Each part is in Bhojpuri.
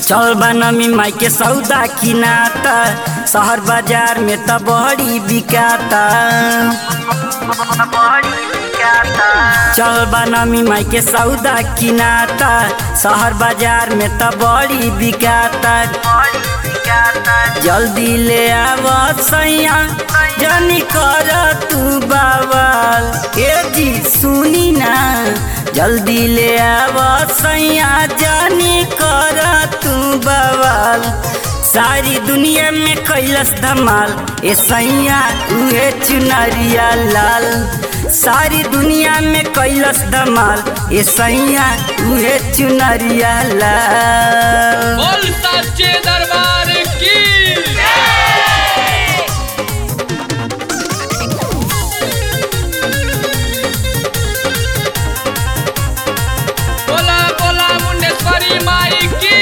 चल बनमी माई के सौदा किनाता शहर बाजार में त बड़ी बिकाता चल बनमी माई के सौदा किनाता शहर बाजार में त बड़ी बिकाता जल्दी ले आव सैया जनी कर तू बाबल ए जी सुनी ना जल्दी ले आव सैया जानी कर तू बवाल सारी दुनिया में कैलस धमाल ए सैया उहे चुनरिया लाल सारी दुनिया में कैलस धमाल ए सैया उहे चुनरिया लाल बोल साचे दरबार की बोला बोला मुंडेश्वरी माई की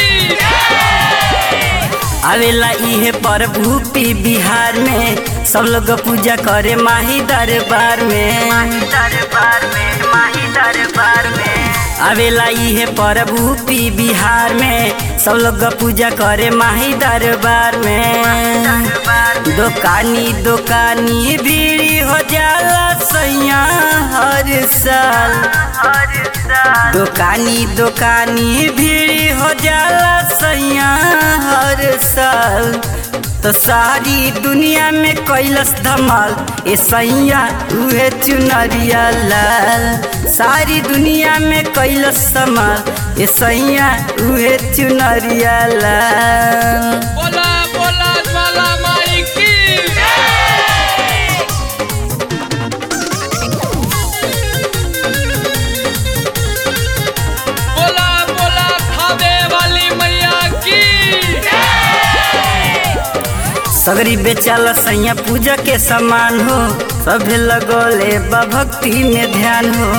आवेला इहे प्रभु पी बिहार में सब लोग पूजा करे माही दरबार में दरबार में माही दरबार में आवेला इहे प्रभु पी बिहार में सब लोग पूजा करे माही दरबार में दुकानी दुकानी भीड़ हो जाला सैया हर साल दुकानी दुकानी भीड़ हो जाला सैया हर साल तो सारी दुनिया में कैलस धमाल ए सैया उहे चुनरिया लाल सारी दुनिया में कैलस धमाल ए सैया उहे चुनरिया लाल बोला बोला ज्वाला माई की बोला बोला थावे वाली मैया की सगरी बेचाला सैया पूजा के समान हो सभे लगोले बा भक्ति में ध्यान हो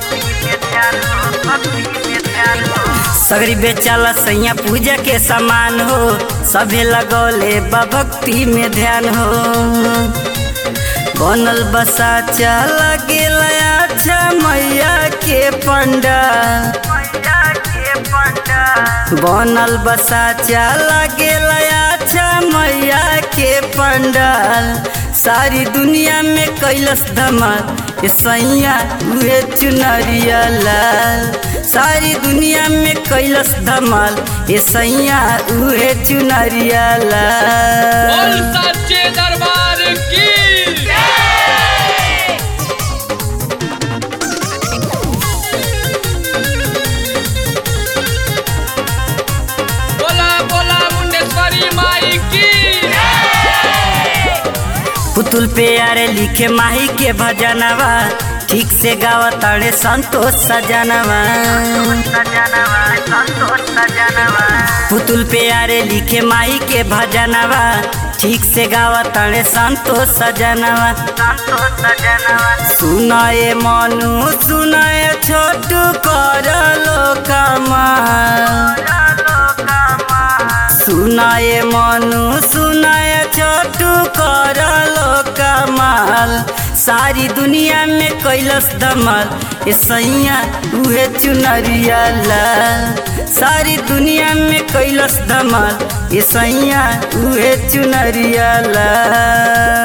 सगरी बेचाला सैया पूजा के समान हो सभे लगोले बा भक्ति में ध्यान हो बनल बसा चला गेला अच्छा मैया के पंडा बनल बसा चला गेला अच्छा मैया के पंडाल सारी दुनिया में कैलस धमाल ए सैया उहे चुनरिया लाल सारी दुनिया में कैलस धमाल ए सैया उहे चुनरिया बोल लाल साचे दरबार की बोला बोला मुंडेश्वरी माई की पुतुल पे यारे लिखे माही के भजनवा ठीक से गावा ताड़े संतोष सजनवा पुतुल पे यारे लिखे माही के भजनवा ठीक से गावा ताड़े संतोष सजनवा सुनाए मनु सुनाए छोटू कर लो कमाल सुनाए मनु सुनाए छोटू कर लो कमाल सारी दुनिया में कैलस धमाल ए सैया उहे चुनरिया लाल सारी दुनिया में कैलस धमाल ए सैया उहे चुनरिया लाल